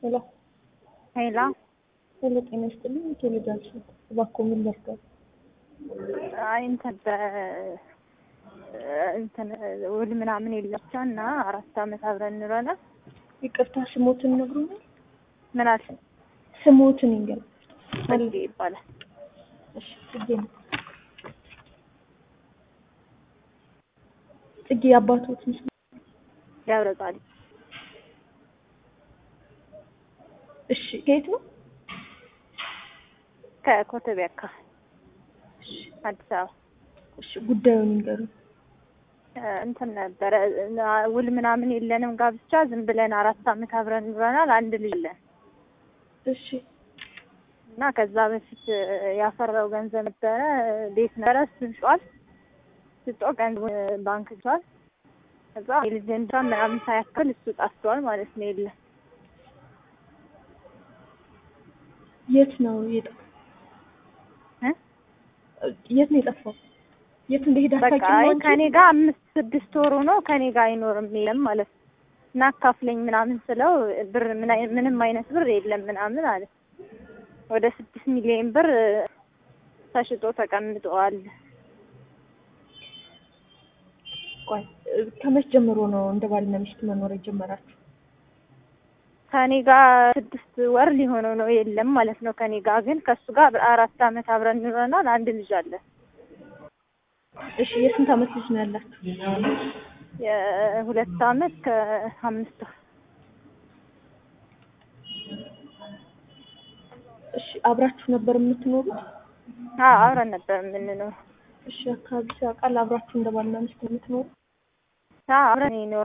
ሄሎ ሄላ ሄሎ፣ ጤና ይስጥልኝ። ቴሌዳንስ እባክዎ ምን ልርዳው? አይ እንትን በ እንትን ውል ምናምን የላቸው እና አራት አመት አብረን እንኖረናል። ይቅርታ ስሞትን ነግሩኛል? ምን አልሽ? ስሞትን ይንገር። ጽጌ ይባላል። እሺ፣ ጽጌ ነው። ጽጌ አባቶት ምስል ገብረ ጻድቅ እሺ፣ ከየት ነው? ከኮተቤ አካባቢ እሺ፣ አዲስ አበባ እሺ፣ ጉዳዩን ይንገሩ። እንትን ነበረ ውል ምናምን የለንም ጋብቻ ዝም ብለን አራት አመት አብረን ኑረናል። አንድ ልጅ አለን እሺ፣ እና ከዛ በፊት ያፈራው ገንዘብ ነበረ ቤት ነበረ እሱን ሸጧል። ሽጦ ገንዘቡን ባንክ ይዟል። ከዛ የልጅ እንዳ ምናምን ሳያክል እሱ ጠፍቷል ማለት ነው። የለም የት ነው የጠፋው? እ? የት ነው የጠፋው? የት እንደሄደ በቃ አታውቂም ነው አይ አንቺ? ከኔ ጋር አምስት ስድስት ወሩ ነው ከኔ ጋር አይኖርም የለም ማለት ነው። እና አካፍለኝ ምናምን ስለው ብር ምን አይ- ምንም አይነት ብር የለም ምናምን አለ። ወደ ስድስት ሚሊዮን ብር ተሽጦ ተቀምጠዋል። ቆይ ከመች ጀምሮ ነው እንደ ባልና ሚስት መኖር የጀመራችሁ? ከኔ ጋር ስድስት ወር ሊሆነው ነው የለም ማለት ነው። ከኔ ጋር ግን ከሱ ጋር አራት አመት አብረን ኑረናል። አንድ ልጅ አለ። እሺ የስንት አመት ልጅ ነው ያላችሁ? የሁለት አመት ከአምስት ወር እሺ አብራችሁ ነበር የምትኖሩት? አዎ አብረን ነበር የምንኖረው። እሺ አካባቢ ያውቃል አብራችሁ እንደ ባልና ሚስት የምትኖሩት? አዎ አብረን ነው